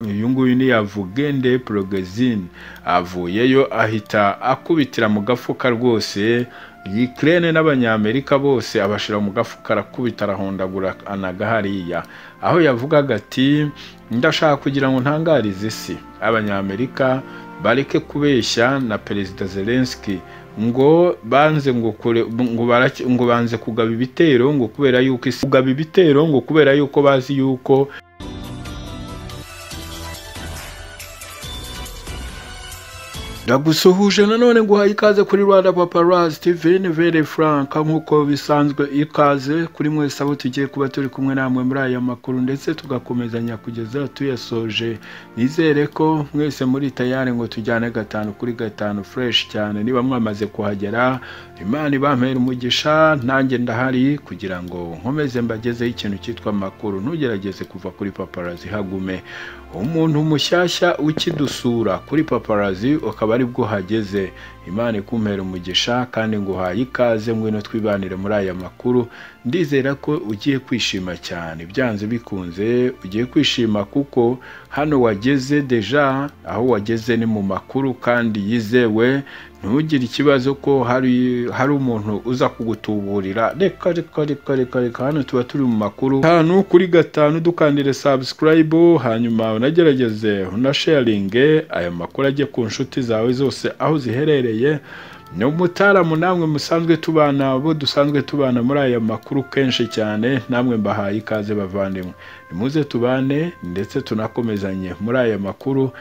nguyu ni yavugende porogezine avuyeyo ahita akubitira mu gafuka rwose Ukraine n'abanyamerika bose abashira mu gafuka arakubita arahondagura anaga hariya aho yavugaga ati ndashaka kugira ngo ntangarize isi abanyamerika bareke kubeshya na perezida Zelensky ngo banze ngo kure ngo barake ngo banze kugaba ibitero ngo kubera yuko isi kugaba ibitero ngo kubera yuko bazi yuko ndagusuhuje nanone guhaye ikaze kuri rwanda paparazi tv ni vere franka nk'uko bisanzwe ikaze kuri mwese abo tugiye kuba turi kumwe namwe muri aya makuru ndetse tugakomezanya kugeza tuyasoje nizere ko mwese muri tayari ngo tujyane gatanu kuri gatanu fureshi cyane niba mwamaze kuhagera imana ibampera umugisha nanjye ndahari kugira ngo nkomeze mbagezeho ikintu cyitwa amakuru ntugerageze kuva kuri paparazi hagume umuntu mushyashya ukidusura kuri paparazi ukaba ari bwo hageze imana ikumpera umugisha kandi nguhaye ikaze ngwino twibanire muri aya makuru ndizera ko ugiye kwishima cyane byanze bikunze ugiye kwishima kuko hano wageze deja aho wageze ni mu makuru kandi yizewe ntugire ikibazo ko hari hari umuntu uza kugutuburira reka reka reka reka reka hano tuba turi mu makuru hano kuri gatanu dukandire subscribe hanyuma unagerageze unasharinge aya makuru ajye ku nshuti zawe zose aho ziherereye ni umutaramu namwe musanzwe tubana bo dusanzwe tubana muri aya makuru kenshi cyane namwe mbahaye ikaze bavandimwe nimuze tubane ndetse tunakomezanye muri aya makuru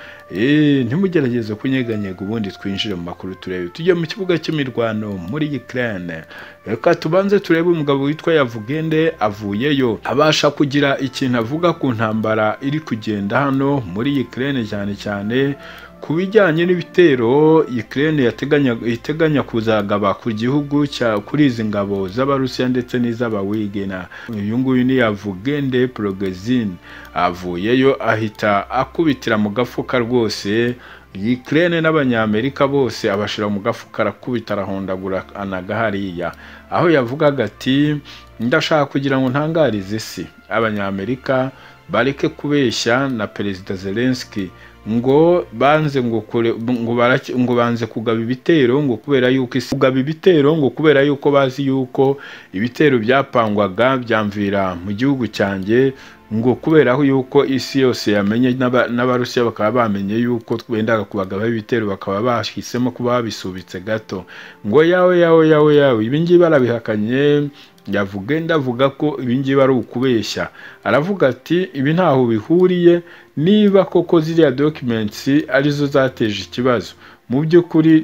ntimugerageze kunyeganyega ubundi twinjire mu makuru turebe tujye mu kibuga cy'imirwano muri Ukraine reka tubanze turebe umugabo witwa Yavugende avuyeyo abasha kugira ikintu avuga ku ntambara iri kugenda hano muri Ukraine cyane cyane ku bijyanye n'ibitero Ukraine yateganya iteganya kuzagaba ku gihugu cya kuri izi ngabo z'abarusiya ndetse n'iz'abawigena uyu nguyu ni Yavugende Progezine avuyeyo ahita akubitira mu gafuka rwose Ukraine n'abanyamerika bose abashira mu gafuka arakubita arahondagura anaga hariya aho yavugaga ati ndashaka kugira ngo ntangarize isi abanyamerika bareke kubeshya na perezida Zelensky ngo banze ngo kure ngo barake ngo banze kugaba ibitero ngo kubera yuko isi kugaba ibitero ngo kubera yuko bazi yuko ibitero byapangwaga byamvira mu gihugu cyanjye ngo kubera yuko isi yose yamenye n'abarusiya bakaba bamenye yuko twendaga kubagabaho ibitero bakaba bahisemo kuba babisubitse gato ngo yawe yawe yawe yawe ibi ngibi barabihakanye yavugenda avuga ko ibi ngibi ari ukubeshya aravuga ati ibi ntaho bihuriye niba koko ziriya dokimentsi arizo zateje ikibazo mu by'ukuri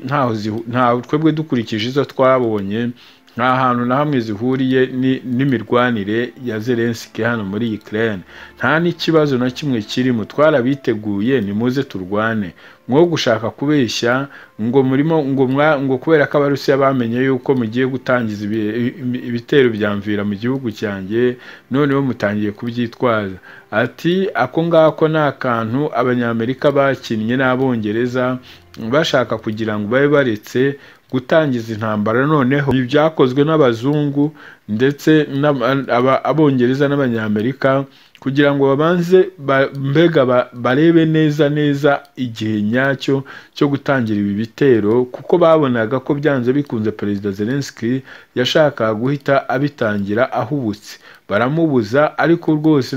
ntaho twebwe dukurikije izo twabonye nta hantu na hamwe zihuriye n'imirwanire ya Zelensky hano muri Ukraine nta n'ikibazo na kimwe kirimo twarabiteguye nimuze turwane mwo gushaka kubeshya ngo murimo ngo ngo kubera ko abarusiya bamenye yuko mugiye gutangiza ibitero byamvira mu gihugu cyanjye noneho mutangiye kubyitwaza ati ako ngako ni akantu abanyamerika bakinnye n'abongereza bashaka kugira ngo babe baretse gutangiza intambara noneho ibi byakozwe n'abazungu ndetse abongereza n'abanyamerika kugira ngo babanze mbega barebe neza neza igihe nyacyo cyo gutangira ibi bitero kuko babonaga ko byanze bikunze perezida Zelensky yashakaga guhita abitangira ahubutse baramubuza ariko rwose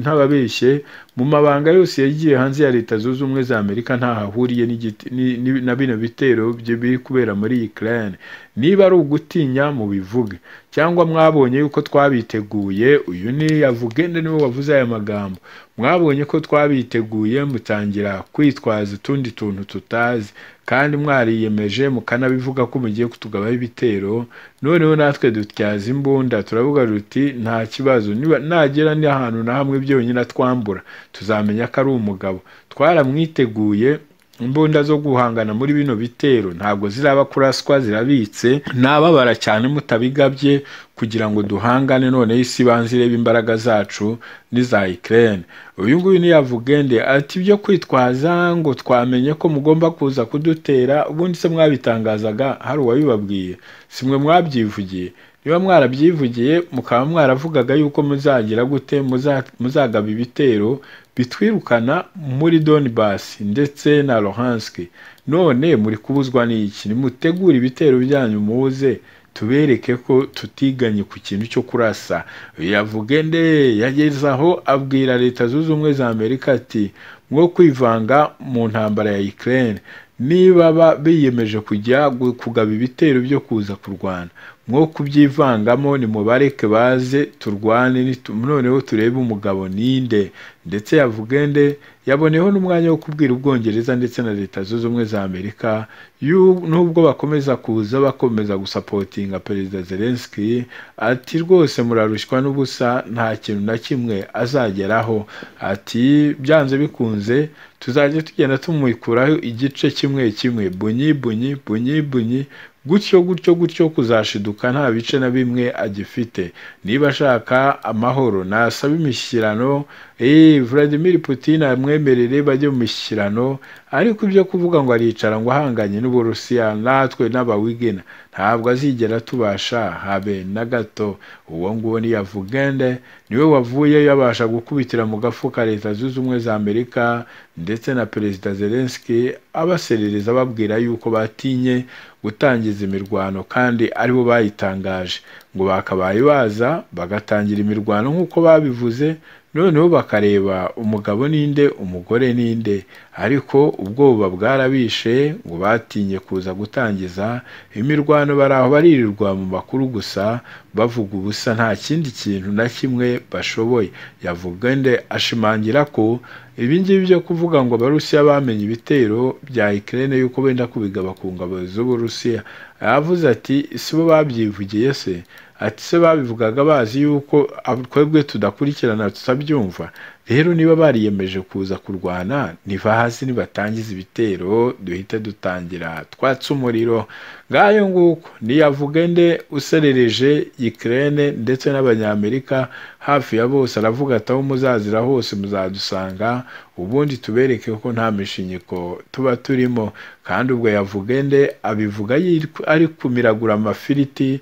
ntababeshye mu mabanga yose yagiye hanze ya leta zunze ubumwe za amerika ntaho ahuriye na bino bitero biri kubera muri Ukraine niba ari ugutinya mu bivuge cyangwa mwabonye yuko twabiteguye uyu ni yavugende niwe wavuze aya magambo mwabonye ko twabiteguye mutangira kwitwaza utundi tuntu tutazi kandi mwariyemeje mukanabivuga ko mugiye kutugabaho ibitero noneho natwe dutyaza imbunda turavuga ruti nta kibazo nagera n'ahantu na hamwe byonyine twambura tuzamenya ko ari umugabo twaramwiteguye imbunda zo guhangana muri bino bitero ntabwo ziraba kuraswa zirabitse nababara cyane mutabigabye kugira ngo duhangane noneho isi ibanza irebe imbaraga zacu n'iza Ukraine uyu nguyu ni yavugende ati byo kwitwaza ngo twamenye ko mugomba kuza kudutera ubundi se mwabitangazaga hari uwabibabwiye simwe mwabyivugiye niba mwarabyivugiye mukaba mwaravugaga yuko muzagira gute muzagaba ibitero bitwirukana muri donibas ndetse na lohansk none muri kubuzwa n'iki nimutegure ibitero byanyu muze tubereke ko tutiganye ku kintu cyo kurasa yavuge nde yageze aho abwira leta zunze ubumwe za amerika ati mwo kwivanga mu ntambara ya ukraine niba biyemeje kujya kugaba ibitero byo kuza kurwana mwo kubyivangamo nimubareke baze turwane noneho turebe umugabo ninde ndetse yavugende yaboneyeho n'umwanya wo kubwira ubwongereza ndetse na leta zunze ubumwe za amerika nubwo bakomeza kuza bakomeza gusapotinga perezida zelenski ati rwose murarushywa n'ubusa nta kintu na kimwe azageraho ati byanze bikunze tuzajya tugenda tumwikuraho igice kimwe kimwe bunyi bunyi bunyi bunyi gutyo gutyo gutyo kuzashiduka nta bice na bimwe agifite niba ashaka amahoro nasaba imishyikirano eee Vladimir Putin amwemerere bajye mu mishyikirano ariko ibyo kuvuga ngo aricara ngo ahanganye n'uburusiya natwe n'abawigina ntabwo azigera tubasha habe na gato uwo nguwo ni yavugende niwe wavuye yabasha gukubitira mu gafuka leta zunze ubumwe za amerika ndetse na perezida zelenski abaserereza ababwira yuko batinye gutangiza imirwano kandi aribo bayitangaje ngo bakabaye baza bagatangira imirwano nk'uko babivuze noneho bakareba umugabo ninde umugore ninde ariko ubwoba bwarabishe ngo batinye kuza gutangiza imirwano bari aho baririrwa mu makuru gusa bavuga ubusa nta kindi kintu na kimwe bashoboye yavuga nde ashimangira ko ibingibi byo kuvuga ngo abarusiya bamenye ibitero bya Ukraine yuko benda kubigaba ku ngabo z'uburusiya yavuze ati si bo babyivugiye se ati se babivugaga bazi yuko twebwe tudakurikirana tutabyumva rero niba bariyemeje kuza kurwana ntibahazi nibatangiza ibitero duhite dutangira twatse umuriro ngayo nguko niyavuge nde userereje Ukraine ndetse n'abanyamerika hafi ya bose aravuga ati aho muzazira hose muzadusanga ubundi tubereke ko nta mishinyiko tuba turimo kandi ubwo yavuge nde abivuga ari kumiragura amafiriti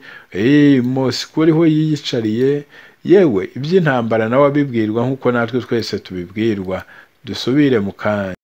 mosiko uriho yiyicariye yewe iby'intambara nawe abibwirwa nk'uko natwe twese tubibwirwa dusubire mu kanya